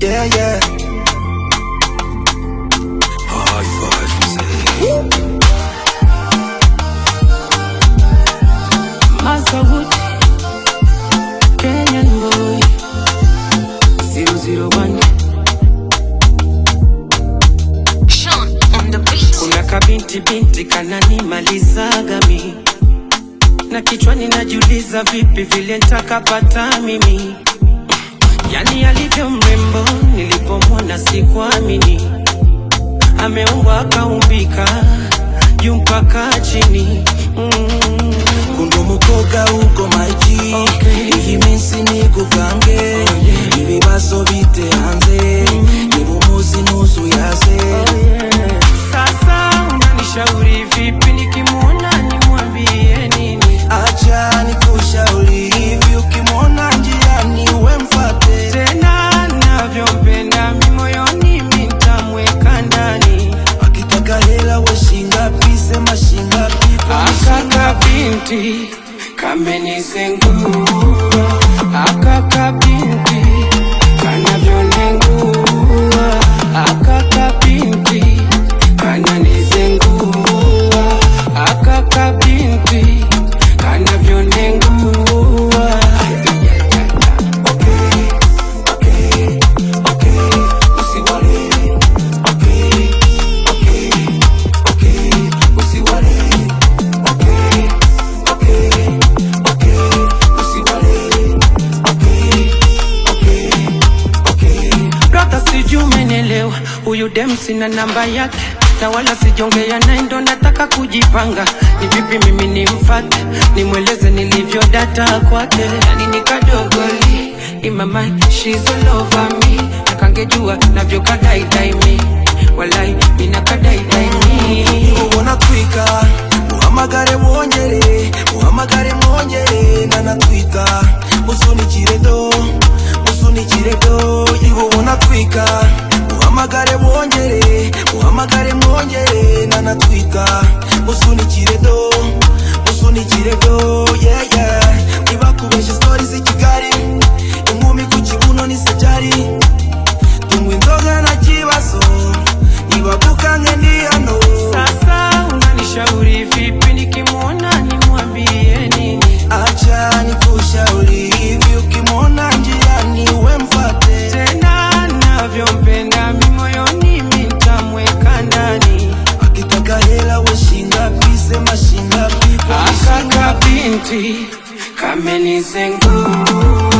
Yeah, yeah. High five, mzee. Masawood, Kenyan boy, 001. Sean on the beat. Kuna kabinti binti kananimalizaga mi na kichwani najiuliza vipi vile ntakapata mimi, yani alivyo mrembo nilipomwona sikuamini, ameumbwa akaumbika juu mpaka chini mm. Kundi umukobwa uko maji Okay. iyi minsi nikugange ibibazo bite hanze niba umuzi ntuzuyaze Sasa unanishauri vipi nikimwona nimwambie nini? acha nikushauri hivi ukimwona njiani we mfate Tena navyompenda mi moyoni mi ntamweka ndani. akitaka hela we shingapi sema shingapi kwa Akaka binti kamenizengua, akaka binti kanavyonengua, akaka binti kananizengua, akaka binti kanavyonengua. Brother, sijui umenielewa, huyu dem sina namba yake na wala sijongea naye, ndo nataka kujipanga. Ni vipi mimi nimfate, nimweleze nilivyo data kwake, yani nikadogoli in my mind, she's all over me, nakangejua navyo kadaidai mi, walai mina kadaidai mi ubona twika muhamagare mwongere muhamagare mwongere nanatwika musunikire do musunikire do ibubona twika muhamagare mwongere muhamagare mwongere nanatwika musunikire do musunikire do yeah yeah nibakubeshe stori z'i kigali inkumi ku kibuno ni sajari tunywa inzoga na kibazo nibagukange ndi hano Sasa unanishauri vipi nikimwona nimwambie nini? acha nikushauri hivi ukimwona njiani we mfate Tena navyompenda mi moyoni mi ntamweka ndani. akitaka hela we shingapi sema shingapi kwa Akaka binti kamenizengua,